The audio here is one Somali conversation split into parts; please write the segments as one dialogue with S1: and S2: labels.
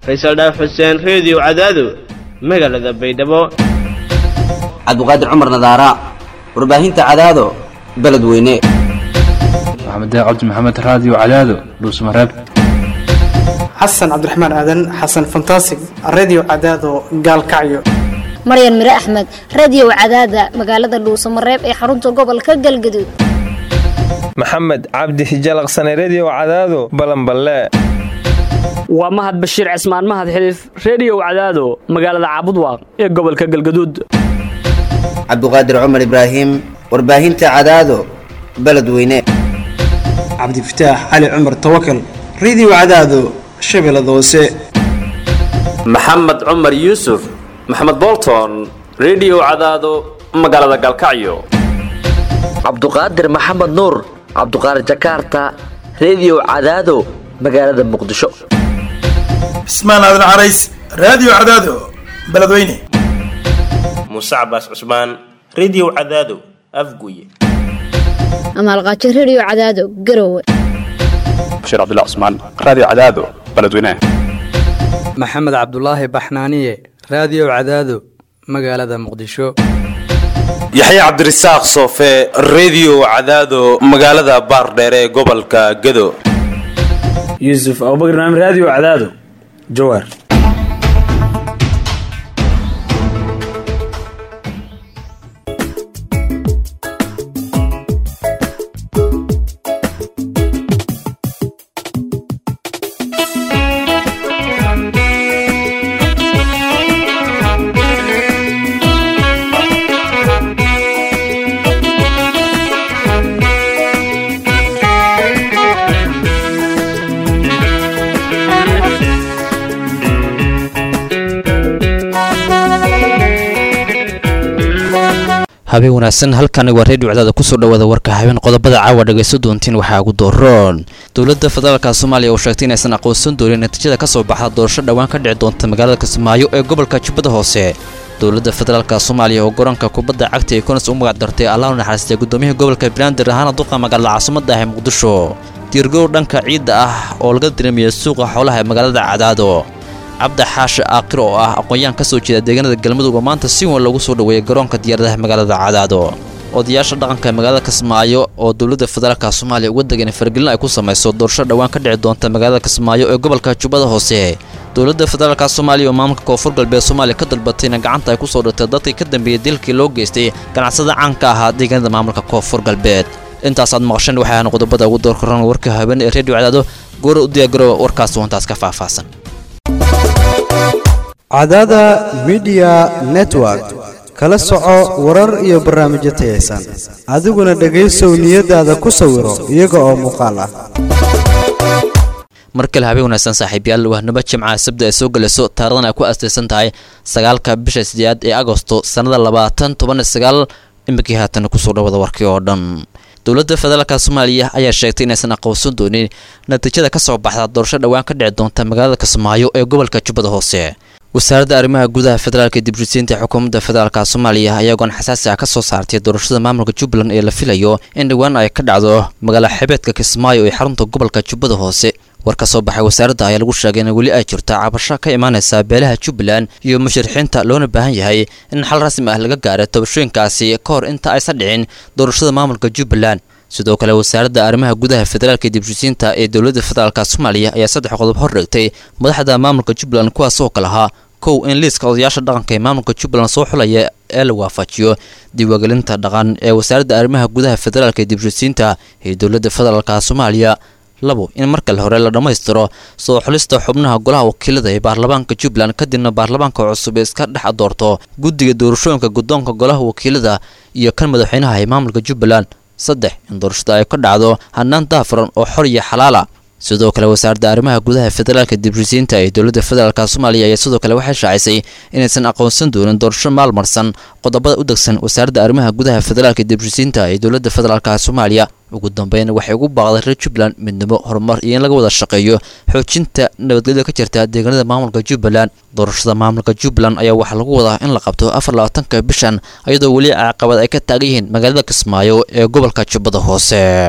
S1: faysal dhaaf xuseen reediyo cadaado magaalada baydhabo
S2: cabdiqaadir cumar nadaara warbaahinta cadaado beledweyne
S3: maxamed cabdi maxamed raadiyo cadaado dhuusmareeb
S4: xasan cabdiraxmaan aadan xasan fantasig redio cadaado gaalkacyo
S5: maryan mire axmed radio cadaada magaalada dhuusamareeb ee xarunta gobolka galgaduud
S6: maxamed cabdi hijalaqsane redio cadaado balanballe
S7: waa mahad bashiir cismaan mahad xiliif reediyow cadaado magaalada caabudwaaq ee gobolka galgaduud
S2: cabdiqaadir cumar ibraahim warbaahinta cadaado beledweyne
S4: cabdifataax cali cumar tawakal redio cadaado shabeellada hoose
S8: maxamed cumar yuusuf maxamed bolton redio cadaado magaalada galkacyo
S9: cabduqaadir maxamed nuur cabduqaadir jakaarta redio cadaado magaalada muqdisho
S10: cismaan aadan carays raadiyo cadaado beledweyne
S11: muuse cabaas cusmaan redio cadaado afguye
S5: amaalqaajo redio cadaado garowe
S12: bashiir cabdilla cusmaan raadiyo cadaado beledweyne
S13: maxamed cabdulaahi baxnaaniye raadiyo cadaado magaalada muqdisho
S14: yaxya cabdirasaaq soofe redio cadaado magaalada baardheere ee gobolka gado
S15: yuusuf abubakr naam raadiyo cadaado jawaar
S16: habeen wanaagsan halkani waa reediyo cadaada kusoo dhawaada warka habeen qodobada caawa dhagayso doontiin waxaa ugu dooroon dowladda federaalka soomaaliya oo sheegtay inaysan aqoonsan doonin natiijada ka soo baxda doorasho dhowaan ka dhici doonta magaalada kismaayo ee gobolka jubbada hoose dowladda federaalka soomaaliya oo garoonka kubadda cagta ee konas u magac dartay allah u naxariistay guddoomiyaha gobolka banaadir ahaana duqa magaalada caasimada ah ee muqdisho diirgow dhanka ciidda ah oo laga diramiyey suuqa xoolaha ee magaalada cadaado cabdi xaashi aakir oo ah aqoon-yahan ka soo jeeda deegaanada galmudug oo maanta si weyn loogu soo dhoweeyay garoonka diyaaradaha magaalada cadaado odayaasha dhaqanka magaalada kismaayo oo dowladda federaalka soomaaliya uga degan faragelin ay ku samayso doorasho dhowaan ka dhici doonta magaalada kismaayo ee gobolka jubbada hoose dowladda federaalka soomaaliya oo maamulka koonfur galbeed soomaaliya ka dalbatayna gacanta ay ku soo dhigtay dadkii ka dambeeyey dilkii loo geystay ganacsada caanka ahaa deegaanada maamulka koonfur galbeed intaasaad maqasheen waxay ahaan qodobada ugu doorkaran warka habeen ee reediyo cadaado goora u diyaagarowa warkaas wantaas ka faahfaahsan
S17: cadaada midiya network kala soco warar iyo barnaamijyo tayaysan adiguna dhegaysow niyadaada ku sawiro iyaga oo muuqaal ah
S16: mar kale habeen wanaagsan saaxiibyaal wahnimo jimcaha sabda ay soo gelayso taarikhdan ay ku astaysan tahay sagaalka bisha sideedaad ee agosto sannada labaatan toban sagaal iminkii haatan kusoo dhawada warkii oo dhan dowladda federaalka soomaaliya ayaa sheegtay inaysan aqoonsan doonin natiijada ka soo baxda doorasho dhowaan ka dhici doonta magaalada kismaayo ee gobolka jubbada hoose wasaaradda arrimaha gudaha federaalka dibrishiinta xukuumadda federaalka soomaaliya ayagoon xasaasi ah ka soo saartay doorashada maamulka jubbaland ee la filayo in dhowaan ay ka dhacdo magaala xebeedka kismaayo ee xarunta gobolka jubbada hoose war ka soo baxay wasaaradda ayaa lagu sheegay in weli ay jirto cabasho ka imaanaysa beelaha jubbaland iyo musharixiinta loona baahan yahay in xal rasmi ah laga gaaro tabashooyinkaasi ka hor inta aysan dhicin doorashada maamulka jubbaland sidoo kale wasaaradda arrimaha gudaha federaalka dibshisiinta ee dowladda federaalka soomaaliya ayaa saddex qodob hor dhigtay madaxda maamulka jubbaland kuwaas oo kale ahaa kow in liiska odayaasha dhaqanka ee maamulka jubbaland soo xulaya ee la waafajiyo diiwaangelinta dhaqan ee wasaaradda arrimaha gudaha federaalka dibshisiinta ee dowladda federaalka soomaaliya labo in marka le hore la dhammaystiro soo xulista xubnaha golaha wakiilada ee baarlamaanka jubbaland kadibna baarlamaanka cusub ee iska dhex doorto guddiga doorashooyinka guddoonka golaha wakiilada iyo kan madaxweynaha ee maamulka jubbaland saddex in doorashada ay ka dhacdo hanaan daafuran oo xor iyo xalaala sidoo kale wasaaradda arrimaha gudaha federaalka dibshisiinta ee dowladda federaalk soomaaliya ayaa sidoo kale waxay shaacisay inaysan aqoonsan doonin doorasho maalmarsan qodobada u degsan wasaaradda arrimaha gudaha federaalka dibshisiinta ee dowladda federaalk soomaaliya ugu dambeyn waxay ugu baaqday reer jubbaland midnimo horumar iyo in laga wada shaqeeyo xoojinta nabadgelyada ka jirta deegaanada maamulka jubbaland doorashada maamulka jubbaland ayaa waxaa lagu wadaa in la qabto afar labaatanka bishan iyadoo weli caqabad ay ka taagan yihiin magaalada kismaayo ee gobolka jubbada hoose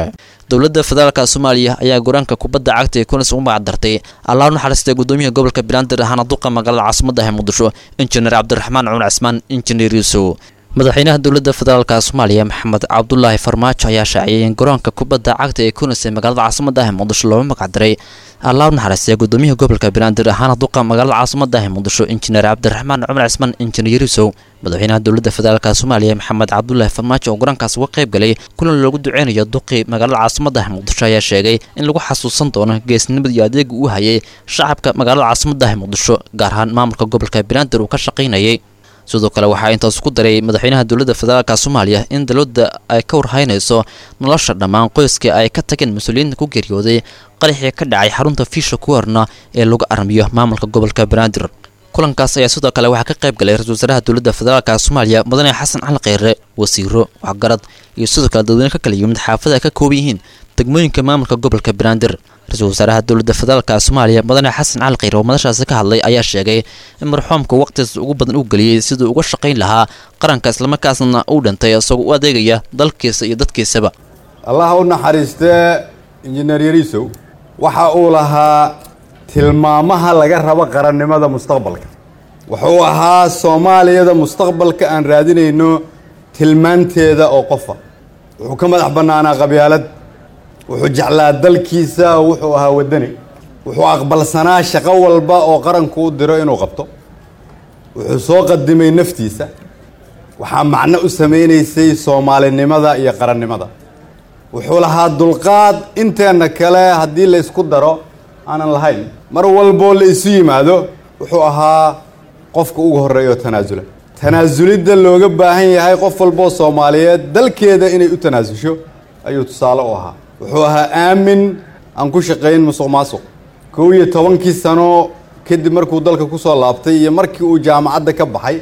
S16: dowladda federaalka soomaaliya ayaa goraanka kubadda cagta ee kunis ugu magacdartay allah u naxariistay gudoomiyaha gobolka banaadir ahaana duqa magaalada caasimada ah muqdisho injineer cabdiraxmaan cumar cismaan injineer yuusuf madaxweynaha dowladda federaalka soomaaliya maxamed cabdulaahi farmaajo ayaa shaaciyay in garoonka kubadda cagta ee kunis ee magaalada caasimada ah muqdisho looga magacdaray allah u naxariistay gudoomiyaha gobolka banaadir ahaana duqa magaalada caasimada ah muqdisho injineer cabdiraxmaan cumar cismaan injineer yuusuf madaxweynaha dowladda federaalka soomaaliya maxamed cabdulaahi farmaajo oo garoonkaas uga qayb galay kulan loogu duceynayo duqii magaalada caasimada ah muqdisho ayaa sheegay in lagu xasuusan doono geesnimada iyo adeega uu hayay shacabka magaalada caasimada ah muqdisho gaar ahaan maamulka gobolka banaadir uu ka shaqaynayay sidoo kale waxaa intaas ku daray madaxweynaha dowladda federaalka soomaaliya in dowladda ay ka warhaynayso nolosha dhammaan qoyskii ay ka tageen mas-uuliyiinta ku geeriyooday qaraxii ka dhacay xarunta fiisha kuwarna ee lagu armiyo maamulka gobolka banaadir kulankaas ayaa sidoo kale waxaa ka qayb galay ra-isul wasaaraha dowladda federaalka soomaaliya mudane xasan cali kheyre wasiiro waxgarad iyo sidoo kale dadweyne ka kala yimid xaafada ay ka kooban yihiin degmooyinka maamulka gobolka banaadir ra-isul wasaaraha dowladda federaalka soomaaliya mudane xasan cali kheyre oo madashaasi ka hadlay ayaa sheegay in marxuumka waqtigaas ugu badan u geliyey siduu uga shaqayn lahaa qaranka islamarkaasna uu dhintay isagoo u adeegaya dalkiisa iyo dadkiisaba
S18: allaha u naxariistee injineer yariisow waxa uu lahaa tilmaamaha laga rabo qarannimada mustaqbalka wuxuu ahaa soomaaliyada mustaqbalka aan raadinayno tilmaanteeda oo qofa wuxuu ka madax bannaanaa qabyaalad wuxuu jeclaa dalkiisa wuxuu ahaa waddani wuxuu aqbalsanaa shaqo walba oo qaranku u diro inuu qabto wuxuu soo qadimay naftiisa waxaa macno u samaynaysay soomaalinimada iyo qarannimada wuxuu lahaa dulqaad inteenna kale haddii la ysku daro aanan lahayn mar walboo la isu yimaado wuxuu ahaa qofka ugu horreeya oo tanaasula tanaasulidda looga baahan yahay qof walboo soomaaliyeed dalkeeda inay u tanaasusho ayuu tusaale u ahaa wuxuu ahaa aamin aan ku shaqayn musuq maasuq kow iyo tobankii sano kadib markuu dalka ku soo laabtay iyo markii uu jaamacadda ka baxay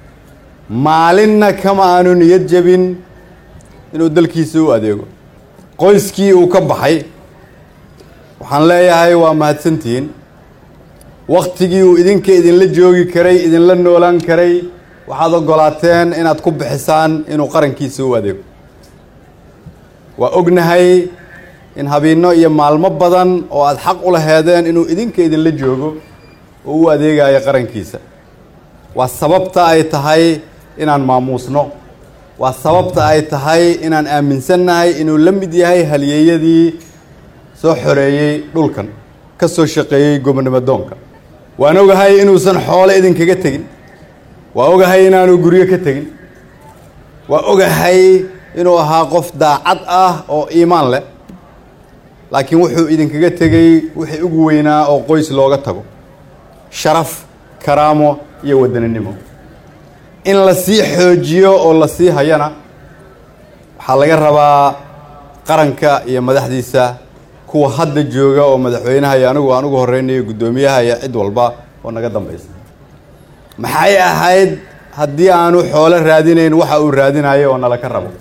S18: maalinna kama aanu niyad jebin inuu dalkiisa u adeego qoyskii uu ka baxay waxaan leeyahay waa mahadsantihiin wakhtigii uu idinka idinla joogi karay idinla noolaan karay waxaad oggolaateen inaad ku bixisaan inuu qarankiisa u adeego waa ognahay in habiinno iyo maalmo badan oo aad xaq u laheedeen inuu idinka idinla joogo oo u adeegayo qarankiisa waa sababta ay tahay inaan maamuusno waa sababta ay tahay inaan aaminsannahay inuu la mid yahay halyeeyadii soo xoreeyey dhulkan ka soo shaqeeyey gobonimo doonka waan ogahay inuusan xoole idinkaga tegin waa ogahay inaanu guryo ka tegin waa ogahay inuu ahaa qof daacad ah oo iimaan leh laakiin wuxuu idinkaga tegey wixii ugu weynaa oo qoys looga tago sharaf karaamo iyo wadaninimo in la sii xoojiyo oo la sii hayana waxaa laga rabaa qaranka iyo madaxdiisa kuwa hadda jooga oo madaxweynaha iyo anigu aan ugu horeynayo guddoomiyaha iyo cid walba oo naga dambaysa maxay ahayd haddii aanu xoolo raadinayn waxa uu raadinayo oo nala ka rabo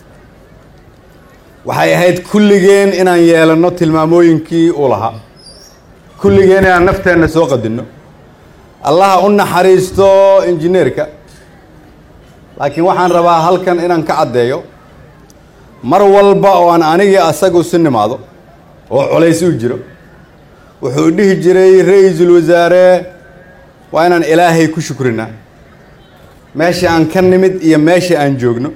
S18: waxay ahayd kulligeen inaan yeelanno tilmaamooyinkii uu lahaa kulligeen inaan nafteenna soo qadinno allaha u naxariisto injineerka laakiin waxaan rabaa halkan inaan ka caddeeyo mar walba oo aan anigii asagu si nimaado oo culays u jiro wuxuu dhihi jiray ra-iisul wasaare waa inaan ilaahay ku shukrinaa meesha aan ka nimid iyo meesha aan joogno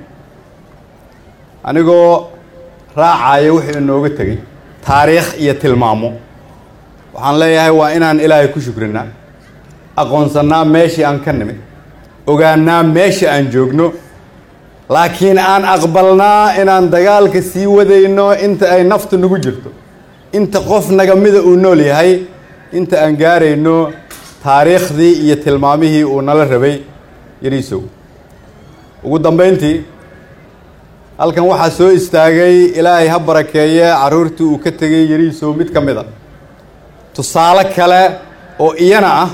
S18: anigoo raacaya wuxuu inooga tegey taariikh iyo tilmaamo waxaan leeyahay waa inaan ilaahay ku shukrinaa aqoonsannaa meeshii aan ka nimid ogaanaa meesha aan joogno laakiin aan aqbalnaa inaan dagaalka sii wadayno inta ay naftu nagu jirto inta qof nagamida uu nool yahay inta aan gaarayno taariikhdii iyo tilmaamihii uu nala rabay yariisow ugu dambayntii halkan waxaa soo istaagay ilaahay ha barakeeye carruurtii uu ka tegay yariisow mid ka mid a tusaale kale oo iyana ah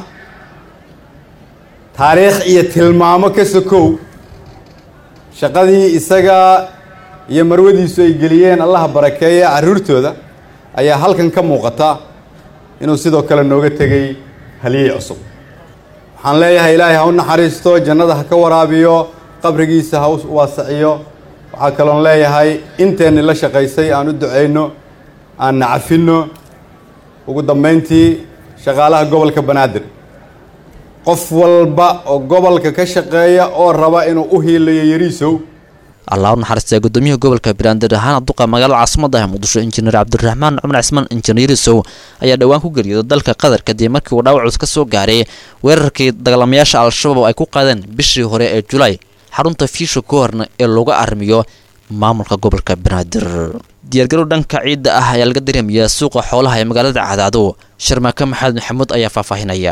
S18: taariikh iyo tilmaamo ka sokow shaqadii isaga iyo marwadiisu ay geliyeen allaha barakeeye carruurtooda ayaa halkan ka muuqata inuu sidoo kale nooga tegey haliyey cusub waxaan leeyahay ilaahay ha u naxariisto jannada ha ka waraabiyo qabrigiisa ha u waasaciyo waxaa kaloon leeyahay inteenni la shaqaysay aan u ducayno aan nacafino ugu dambayntii shaqaalaha gobolka banaadir qof walba oo gobolka ka shaqeeya oo raba inuu u hiilayo yariisow
S16: allah u naxariistay gudoomiyaha gobolka banaadir ahaan duqa magaalada caasimada ah muqdisho injineer cabdiraxmaan cumar cismaan injineer yarisow ayaa dhowaan ku geeriyooday dalka qatar kadib markii uu dhaawac culus ka soo gaaray weerarkii dagaalamayaasha al-shabaab ay ku qaadeen bishii hore ee julaay xarunta fiisha ka horna ee looga arrimiyo maamulka gobolka banaadir diyaargarow dhanka ciidda ah ayaa laga dareemayaa suuqa xoolaha ee magaalada cadaado sharmaake maxamed maxamuud ayaa faahfaahinaya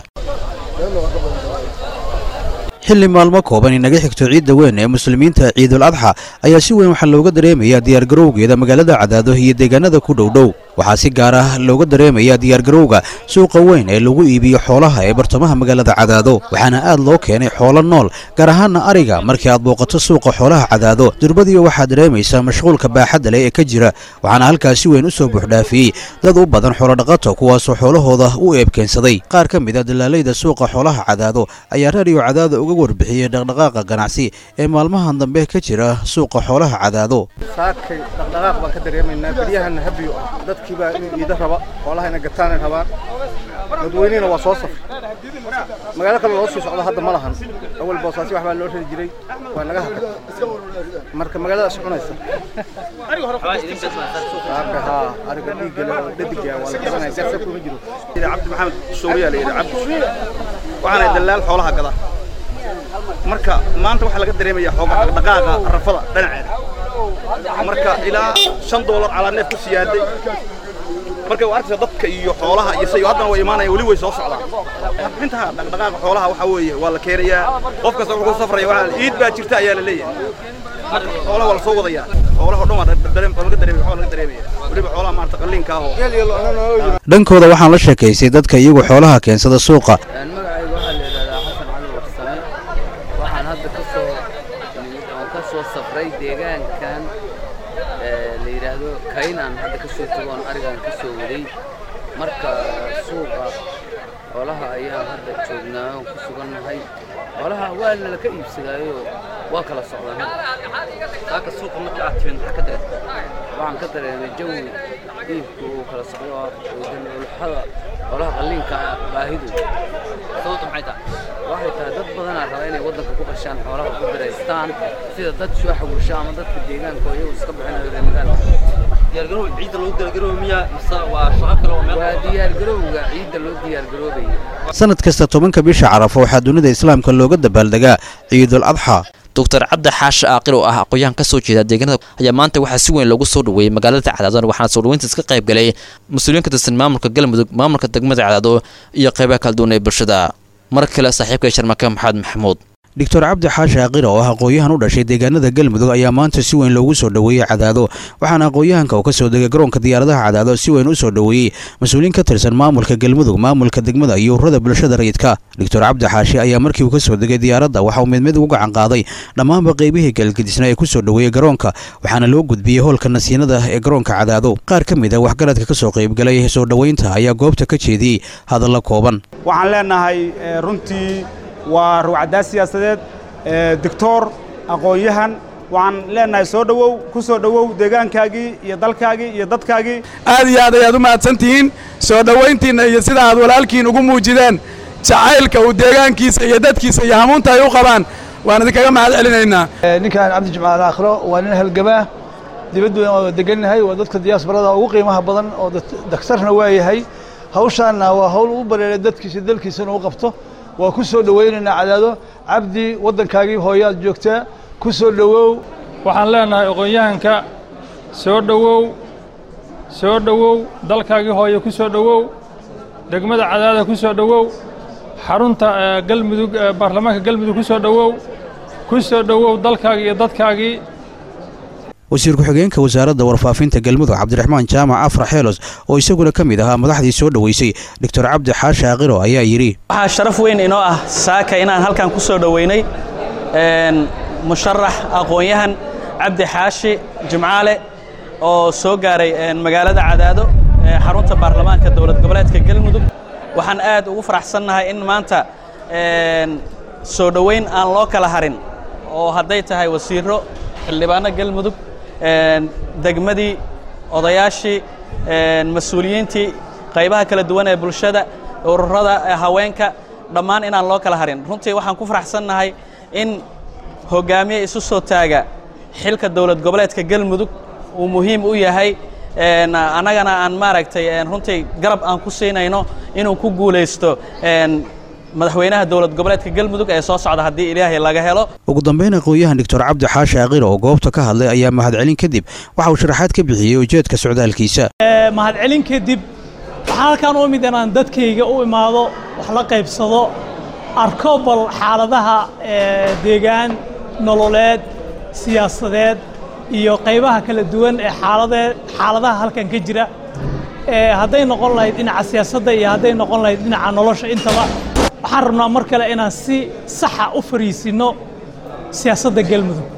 S19: xilli maalmo kooban inaga xigto ciidda weyn ee muslimiinta ciidul adxa ayaa si weyn waxaa looga dareemayaa diyaargarowgeeda magaalada cadaado iyo deegaanada ku dhowdhow waxaa si gaar ah looga dareemayaa diyaargarowga suuqa weyn ee lagu iibiyo xoolaha ee bartamaha magaalada cadaado waxaana aad loo keenay xoolo nool gaar ahaana ariga markii aad booqato suuqa xoolaha cadaado durbadiiba waxaad dareemaysaa mashquulka baaxadda leh ee ka jira waxaana halkaas si weyn u soo buuxdhaafiyey dad u badan xoolodhaqato kuwaasoo xoolahooda u eebkeensaday qaar ka mid a dalaalayda suuqa xoolaha cadaado ayaa raadiyo cadaado uga warbixiyey dhaqdhaqaaqa ganacsi ee maalmahan dambe ka jira suuqa xoolaha cadaado
S20: saakay dhaqdhaqaaq baan ka dareemaynaa beryahana habiyo ah dadkii baa inuu iida raba xoolaha ina gataanay rabaan dadweynihina waa soo safray magaalo kale loo sii socdo hadda ma lahan awal boosaasi wax baa loo rari jiray waa naga hakad marka magaaladaas cunaysa saaka haa ariga dhiiggale oo dhadiga waa la qabanaya garsa kuma jiro
S21: cabdi maxamed suuriya la yidhi cabdi waxaana dalaal xoolaha gada marka maanta waxaa laga dareemaya xooga dhaqdhaqaaqa rafada dhinaceeda marka ilaa shan doolar calaa neef ku siyaaday marka waa arkaysa dadka iyo xoolaha iyo say haddana way imaanayaan weli way soo socdaan intaha dhaqdhaqaaqa xoolaha waxaa weeye waa la keenayaa qof kasta wuxuu ku safraya waxaa iid baa jirta ayaa la leeyahay marka xoolaha waa la soo wadayaa xoolaha oo dhan waa dareem waa laga dareemaya waxaa laga dareemaya weliba xoolaha maarata qalliinka ah oo
S19: dhankooda waxaan la sheekaystay dadka iyagu xoolaha keensada suuqa
S22: magacayga waxaa la yidhahdaa xasan cali warsame waxaan hadda ka soo aan ka soo safray deegaankan la yidhaahdo kaynaan hadda ka soo tago oon arigaan ka soo waday marka suuqa xoolaha ayaan hadda joognaa oon ku sugannahay xoolaha waa lala ka iibsadaayo waa kala socdaan saaka suuqa marka aad timid maxaa ka dareemay waxaan ka dareemay jawi iibku uu kala socdo ulxada xoolaha qalliinka baahidu sababtu maxay tahay waxay tahay dad badanaa raba inay waddanka ku qashaan xoolaha ku biraystaan sida dad soo xawusha ama dadka deegaanka oo iyagu iska bixinayo reer magaalka diyaargarow ciidda loo diyaargaroobo miyaa mise waa shaqo kale oo meel waa diyaargarowga ciidda loo diyaargaroobayo
S19: sanad kasta tobanka bisha carafo waxaa dunida islaamka looga dabaaldegaa ciidul adxa
S16: doctor cabdi xaashi aaqil oo ah aqoon-yahan ka soo jeeda deegaanada ayaa maanta waxaa si weyn loogu soo dhaweeyey magaalada cadaado waxaana soo dhaweyntaas ka qayb galay mas-uuliyiin ka tirsan maamulka galmudug maamulka degmada cadaado iyo qaybaha kala duwan ee bulshada mar kale saaxiibka sharmake maxamed maxamuud
S19: doctor cabdi xaashi aqira oo ah aqoon-yahan u dhashay deegaanada galmudug ayaa maanta si weyn loogu soo dhoweeyey cadaado waxaana aqoon-yahanka oo ka soo degay garoonka diyaaradaha cadaado si weyn u soo dhoweeyey mas-uuliyiin ka tirsan maamulka galmudug maamulka degmada iyo ururada bulshada rayidka doctor cabdi xaashi ayaa markii uu ka soo degay diyaaradda waxa uu mid mid ugu gacan qaaday dhammaanba qeybihii galgedisna ee ku soo dhoweeyey garoonka waxaana loo gudbiyey hoolka nasiinada ee garoonka cadaado qaar ka mid a waxgaradka ka soo qaybgalay soo dhoweynta ayaa goobta ka jeediyey hadalla kooban
S23: waxaan leenahay runtii waa ruwcaddaa siyaasadeed doctor aqoon-yahan waxaan leenahay soo dhowow ku soo dhowow deegaankaagii iyo dalkaagii iyo dadkaagii
S10: aad iyo aad ayaad u mahadsantihiin soo dhowayntiinna iyo sida aad walaalkiin ugu muujideen jacaylka uu deegaankiisa iyo dadkiisa iyo hamuunta ay u qabaan waan idinkaga mahad celinaynaa
S24: ninkan cabdi jimcaal aakhiro waa nin halgamaa dibaddu oo degannahay waa dadka diyaasbarada ugu qiimaha badan oo daktarna waa yahay hawshaanna waa hawl u bareeray dadkiisa dalkiisana u qabto waa ku soo dhowaynaynaa cadaado cabdi waddankaagii hooyaad joogtaa ku soo dhowow
S25: waxaan leenahay aqoon-yahanka soo dhowow soo dhowow dalkaagii hooye ku soo dhowow degmada cadaada ku soo dhowow xarunta galmudug baarlamaanka galmudug ku soo dhowow ku soo dhowow dalkaagii iyo dadkaagii
S19: wasiir ku-xigeenka wasaaradda warfaafinta galmudug cabdiraxmaan jaamac afra xeelos oo isaguna ka mid ahaa madaxdii soo dhoweysay doctor cabdi xaashi aqiro ayaa yidhi
S26: waxaa sharaf weyn inoo ah saaka inaan halkan ku soo dhoweynay musharax aqoon-yahan cabdi xaashi jimcaale oo soo gaaray magaalada cadaado xarunta baarlamaanka dowlad goboleedka galmudug waxaan aad ugu faraxsannahay in maanta soo dhoweyn aan loo kala harin oo hadday tahay wasiiro xildhibaano galmudug degmadii odayaashii mas-uuliyiintii qaybaha kala duwan ee bulshada ururada haweenka dhammaan inaan loo kala harin runtii waxaan ku faraxsannahay in hogaamiye isu soo taaga xilka dowlad goboleedka galmudug uu muhiim u yahay annagana aan maaragtay runtii garab aan ku siinayno inuu ku guulaysto madaxweynaha dowlad goboleedka galmudug ee soo socda haddii ilaahay laga helo
S19: ugu dambeyn aqoon-yahan doctor cabdi xaashi aqir oo goobta ka hadlay ayaa mahadcelin kadib waxa uu sharaxaad ka bixiyey ujeedka socdaalkiisa
S1: mahadcelin kadib waxaan halkaan u imid inaan dadkayga u imaado wax la qaybsado arko bal xaaladaha deegaan nololeed siyaasadeed iyo qaybaha kala duwan ee xaaladee xaaladaha halkan ka jira hadday noqon lahayd dhinaca siyaasadda iyo hadday noqon lahayd dhinaca nolosha intaba waxaan rabnaa mar kale inaan si saxa u fariisinno siyaasadda galmudug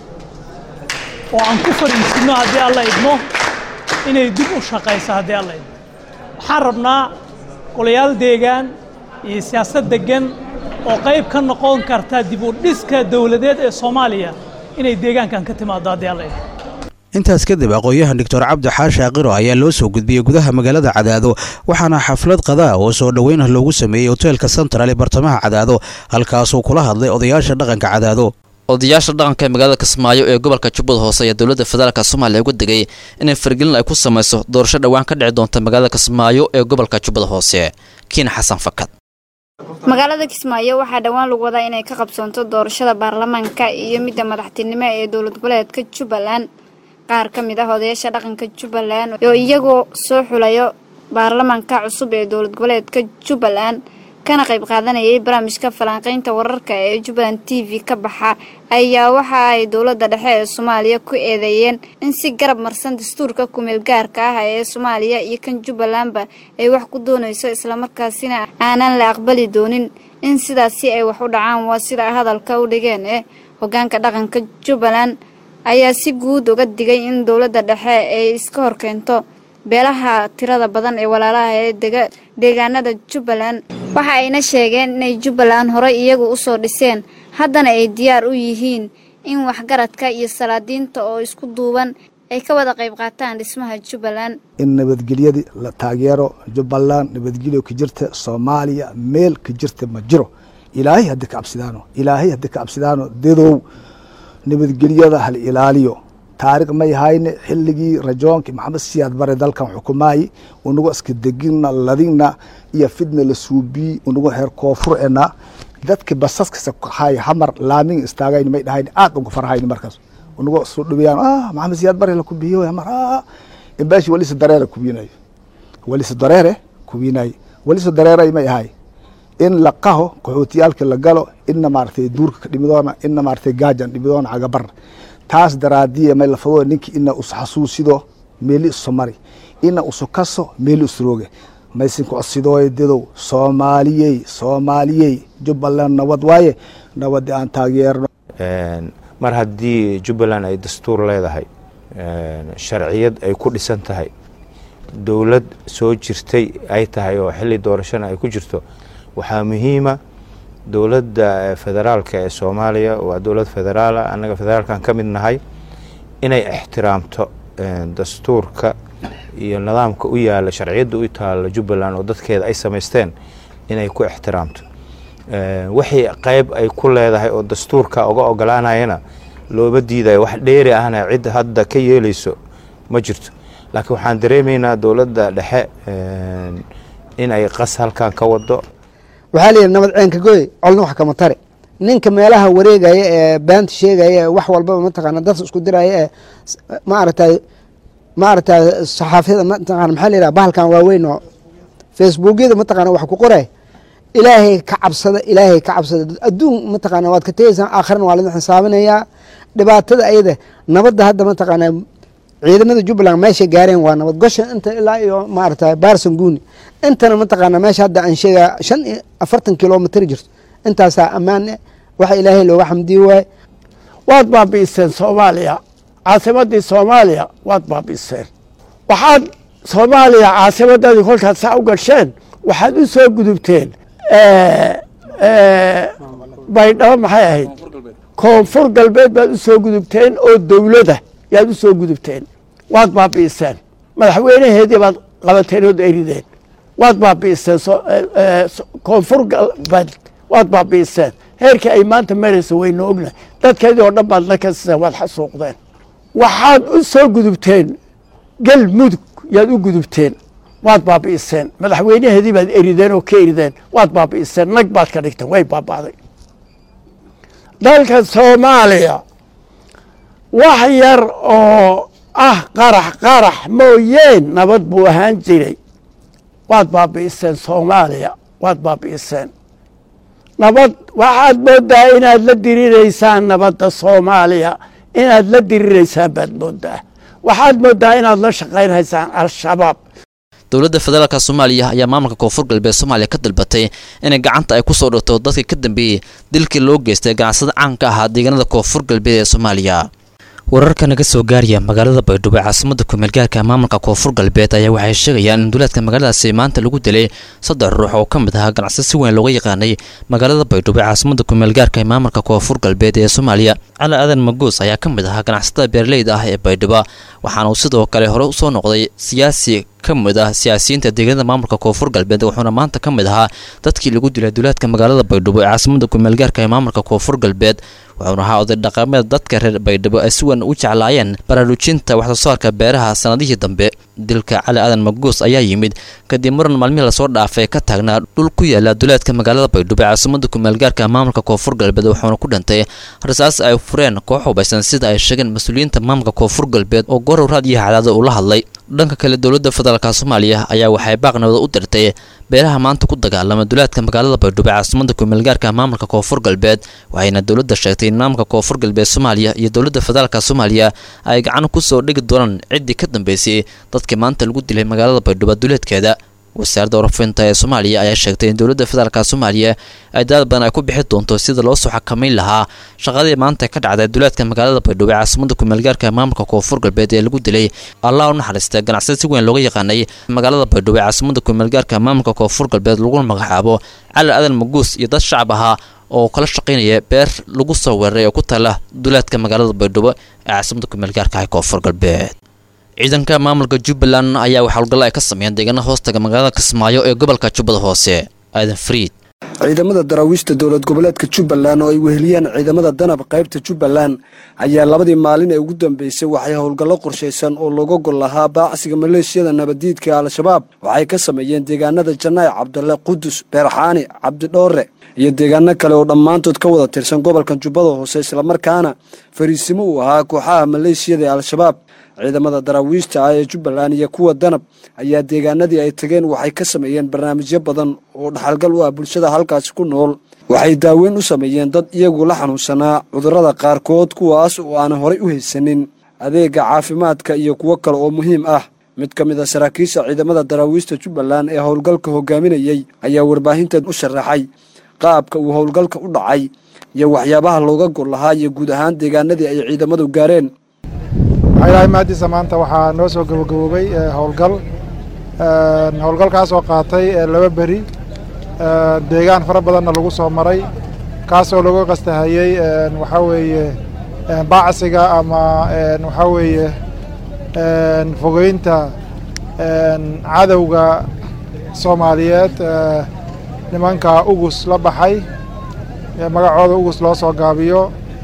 S1: oo aan ku fariisinno haddii alla idmo inay dib u shaqayso haddii alla idmo waxaan rabnaa golayaal deegaan iyo siyaasad deggan oo qayb ka noqon karta dib u dhiska dowladeed ee soomaaliya inay deegaankan ka timaado haddii alla idmo
S19: intaas kadib aqoon-yahan doctor cabdi xaashi aqiro ayaa loo soo gudbiyey gudaha magaalada cadaado waxaana xaflad qadaa oo soo dhoweyn ah loogu sameeyey hoteelka central ee bartamaha cadaado halkaasuu kula hadlay odayaasha dhaqanka cadaado
S16: odayaasha dhaqanka ee magaalada kismaayo ee gobolka jubbada hoose ayaa dowladda federaalk soomaaliya uga digay inay fargelin ay ku samayso doorasho dhowaan ka dhici doonta magaalada kismaayo ee gobolka jubbada hoose kiin xasan fakad
S2: magaalada kismaayo waxaa dhowaan lagu wadaa inay ka qabsoonto doorashada baarlamaanka iyo midda madaxtinimo ee dowlad goboleedka jubbaland qaar ka mid ah odayaasha dhaqanka jubbaland oo iyagoo soo xulayo baarlamaanka cusub ee dowlad goboleedka jubbaland kana qayb qaadanayay barnaamijka falanqaynta wararka ee jubbaland t v ka baxa ayaa waxa ay dowladda dhexe ee soomaaliya ku eedeeyeen in si garab marsan dastuurka kumeel gaarka ah ee soomaaliya iyo kan jubbalandba ay wax ku doonayso islamarkaasina aanan la aqbali doonin in sidaasi ay wax u dhacaan waa sida hadalka u dhigeen ee hogaanka dhaqanka jubbaland ayaa si guud uga digay in dowladda dhexe ay iska horkeento beelaha tirada badan ee walaalaha ee deegaanada jubbaland waxa ayna sheegeen inay jubbaland horey iyagu usoo dhiseen haddana ay diyaar u yihiin in waxgaradka iyo salaadiinta oo isku duuban ay ka wada qayb qaataan dhismaha jubbaland
S3: in nabadgelyadii la taageero jubbaland nabadgelyo ka jirta soomaaliya meel ka jirta ma jiro ilaahay haddii ka cabsidaano ilaahay haddii ka cabsidaano dadow nabadgelyada hal ilaaliyo taariikh may hayne xilligii rajoonkii maxamed siyaad bare dalkan xukumaayi unagu iska degina ladina iyo fidna la suubiyi unagu heer koonfurena dadki basaskasa hay hamar laamin istaagayn may dhahayn aad uga farhayn markaas unagu soo dhaweyaan ah maxamed siyaad bare la kubiyo hamar ah imbashi walisa dareere kubinayo walisa dareere kubinayo walisa dareere may ahay in la qaho qaxootiyaalka la galo ina maaragtay duurka ka dhimidoona ina maaragtay gaajan dhimidoona cagabar taas daraadiya may lafado ninki ina us xasuusido meeli isomari ina usu kaso meeli isrooge maysinka codsidooye dadow soomaaliyey soomaaliyey jubbaland nabad waaye nabadi aan taageerno
S4: mar haddii jubbaland ay dastuur leedahay sharciyad ay ku dhisan tahay dowlad soo jirtay ay tahay oo xilli doorashana ay ku jirto waxaa muhiima dowladda federaalka ee soomaaliya waa dowlad federaala annaga federaalkan ka mid nahay inay ixtiraamto dastuurka iyo nidaamka u yaala sharciyadda u taala jubbaland oo dadkeeda ay samaysteen inay ku ixtiraamto wixii qeyb ay ku leedahay oo dastuurka uga ogolaanayana looba diidayo wax dheeri ahna cid hadda ka yeeleyso ma jirto laakiin waxaan dareemaynaa dowladda dhexe in ay qas halkan ka wado
S6: waxaa layidhi nabad ceenka goy colna wax kama tare ninka meelaha wareegaya ee baanta sheegaya ee wax walbaba mataqaana dadka isku diraya ee maaragtay maaragtay saxaafiyada mataqana maxaa layidhaha bahalkan waaweyn oo facebookyada mataqana wax ku qoray ilaahay ka cabsada ilaahay ka cabsada adduun mataqana waad ka tegeysaan aakhirana waa laidin xisaabinayaa dhibaatada ayada nabadda hadda mataqaana ciidamada jubbaland meeshay gaareen waa nabad gosha inta ilaa iyo maaragtay baarsan guuni intana mataqaana meesha hadda aan sheegaa shan iyo afartan kilomitr jirto intaasaa ammaan eh waxa ilaahay looga xamdiyi waaye
S7: waad baabi'iseen soomaaliya caasimaddii soomaaliya waad baabi'iseen waxaad soomaaliya caasimadadii kolkaad saa u gasheen waxaad u soo gudubteen baydhabo maxay ahayd koonfur galbeed baad u soo gudubteen oo dowlada yaad u soo gudubteen waad baabi'iseen madaxweynaheedii baad qabateen ood erideen waad baabi'iseen koonfur galbeed waad baabi'iseen heerkii ay maanta maraysa waynu ognahay dadkeedii oo dhan baad la kasiseen waad xasuuqdeen waxaad u soo gudubteen galmudug yaad u gudubteen waad baabi'iseen madaxweynaheedii baad erideen oo ka erideen waad baabi'iseen nag baad ka dhigteen way baaba'day dalka soomaaliya wax yar oo ah qarax qarax mooyeen nabad buu ahaan jiray waad baabi'iseen soomaaliya waad baabi'iseen nabad waxaad moodaa inaad la diriraysaan nabadda soomaaliya inaad la diriraysaan baad moodaa waxaad moodaa inaad la shaqaynhaysaan al-shabaab
S16: dowladda federaalka soomaaliya ayaa maamulka koonfur galbeed soomaaliya ka dalbatay inay gacanta ay kusoo dhigto dadkii ka dambeeyey dilkii loo geystay ganacsada caanka ahaa deegaanada koonfur galbeed ee soomaaliya wararka naga soo gaaraya magaalada baydhabo ee caasimada kumeelgaarka maamulka koonfur galbeed ayaa waxay sheegayaan in duleedka magaaladaasi maanta lagu dilay saddex ruux oo ka mid ahaa ganacsi si weyn looga yaqaanay magaalada baydhabo ee caasimada kumeelgaarka ee maamulka koonfur galbeed ee soomaaliya cali aadan maguus ayaa ka mid ahaa ganacsatada beeraleyda ah ee baydhabo waxaana uu sidoo kale hore usoo noqday siyaasi ka mid ah siyaasiyiinta deegaanada maamulka koonfur galbeed wuxuuna maanta ka mid ahaa dadkii lagu dilay duleedka magaalada baydhabo ee caasimada kumeelgaarka ee maamulka koonfur galbeed wuxuuna ahaa oday dhaqameed dadka reer baydhabo ay si weyn u jeclaayeen baraarujinta waxsoosaarka beeraha sanadihii dambe dilka cali aadan maguus ayaa yimid kadib muran maalmihii lasoo dhaafay ka taagnaa dhul ku yaala duleedka magaalada baydhabo ee caasimada kumeelgaarka maamulka koonfur galbeed wuxuuna ku dhintay rasaas ay fureen koox hubaysan sida ay sheegeen mas-uuliyiinta maamulka koonfur galbeed oo gorow raad iyo hadaada ula hadlay dhanka kale dowladda federaalka soomaaliya ayaa waxay baaqnabada u dirtay beeraha maanta ku dagaalama duleedka magaalada baydhabo ee caasimada kumeelgaarka maamulka koonfur galbeed waxayna dowladda sheegtay in maamulka koonfur galbeed soomaaliya iyo dowladda federaalka soomaaliya ay gacan kusoo dhigi doonaan ciddii ka dambeysay dadkii maanta lagu dilay magaalada baydhabo duleedkeeda wasaaradda warafinta ee soomaaliya ayaa sheegtay in dowladda federaalka soomaaliya ay dadaal badan ay ku bixi doonto sida loo soo xakamayn lahaa shaqadii maanta ka dhacday duleedka magaalada baydhabo ee caasimada kumeelgaarka maamulka koonfur galbeed ee lagu dilay allah u naxariista ganacsada si weyn looga yaqaanay magaalada baydhabo ee caasimada kumeelgaarka maamulka koonfur galbeed laguna magacaabo cali aadan maguus iyo dad shacab ahaa oo kala shaqaynaya beer lagu soo weeraray oo ku taala duleedka magaalada baydhabo ee caasimada kumeelgaarka ah koonfur galbeed ciidanka maamulka jubbaland ayaa wax howlgallo ay ka sameeyeen deegaana hoostaga magaalada kismaayo ee gobolka jubbada hoose aadan fariid
S5: ciidamada daraawiishta dowlad goboleedka jubbaland oo ay weheliyeen ciidamada danab qaybta jubbaland ayaa labadii maalin ee ugu dambeysay waxay howlgallo qorshaysan oo looga gol lahaa baacsiga maleeshiyada nabaddiidka al-shabaab waxay ka sameeyeen deegaanada janaac cabdalle qudus beerxaani cabdidhoore iyo deegaano kale oo dhammaantood ka wada tirsan gobolka jubbada hoose islamarkaana fariisimo uu ahaa kooxaha maleeshiyada ee al-shabaab ciidamada daraawiishta ah ee jubbaland iyo kuwa danab ayaa deegaanadii ay tageen waxay ka sameeyeen barnaamijyo badan oo dhaxalgal u ah bulshada halkaasi ku nool waxay daaweyn u sameeyeen dad iyagu la xanuunsanaa cudurrada qaarkood kuwaas oo aanan horay u haysanin adeega caafimaadka iyo kuwo kale oo muhiim ah mid ka mid a saraakiisha ciidamada daraawiishta jubbaland ee howlgalka hogaaminayey ayaa warbaahinteed u sharaxay qaabka uu howlgalka u dhacay iyo waxyaabaha looga gol lahaa iyo guud ahaan deegaanadii ay ciidamadu gaareen
S8: waxaa ilaahay mahadiisa maanta waxaa noo soo gabagaboobay howlgal howlgalkaas oo qaatay laba beri deegaan fara badanna lagu soo maray kaasoo lagu qastahayey waxaa weeye bacsiga ama waxaa weeye fogeynta cadowga soomaaliyeed nimanka ugus la baxay magacooda ugus loo soo gaabiyo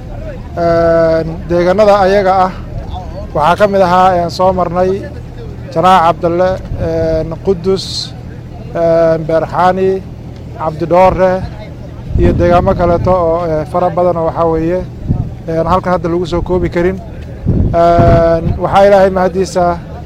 S8: deegaanada ayaga ah waxaa ka mid ahaa soo marnay janaac cabdalle qudus beerxaani cabdidhoore iyo deegaamo kaleeto oo fara badan oo waxaa weeye halkan hadda lagu soo koobi karin waxaa ilaahay mahaddiisa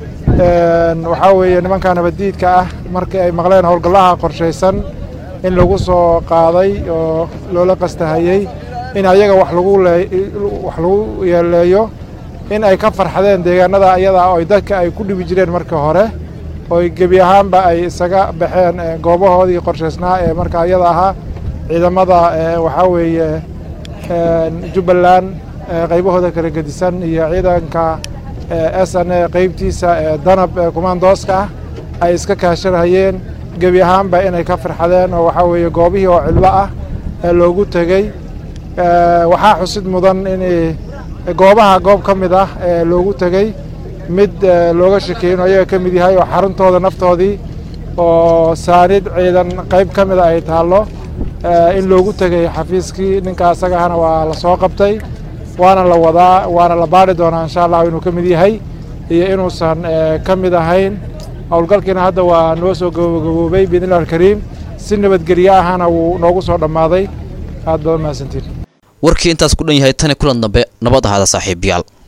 S8: waxaa weeye nimanka nabaddiidka ah markii ay maqleen howlgallaha qorshaysan in lagu soo qaaday oo loola qastahayey in ayaga wax lagu wax lagu yeeleeyo in ay ka farxadeen deegaanada ayadaa oo dadka ay ku dhibi jireen markii hore oo gebi ahaanba ay isaga baxeen goobahoodii qorshaysnaa ee marka ayada ahaa ciidamada waxaa weeye jubbaland qaybahooda kala gedisan iyo ciidanka s n a qaybtiisa danab kumandooska ah ay iska kaashanayeen gebi ahaanba inay ka farxadeen oo waxaa weeye goobihii oo cidlo ah loogu tegey waxaa xusid mudan in goobaha goob ka mid ah ee loogu tegey mid looga shakeeyno ayaga ka mid yahay oo xaruntooda naftoodii oo saanid ciidan qayb ka mida ay taallo in loogu tegay xafiiskii ninka asaga ahna waa la soo qabtay waana la wadaa waana la baari doonaa insha allahu inuu ka mid yahay iyo inuusan ka mid ahayn howlgalkiina hadda waa noo soo gabagaboobay biidnillahi alkariim si nabadgelyo ahana wuu noogu soo dhammaaday aad baad mahadsantiin
S16: warkii intaas ku dhan yahay tani kulan dambe nabad ahaada saaxiibayaal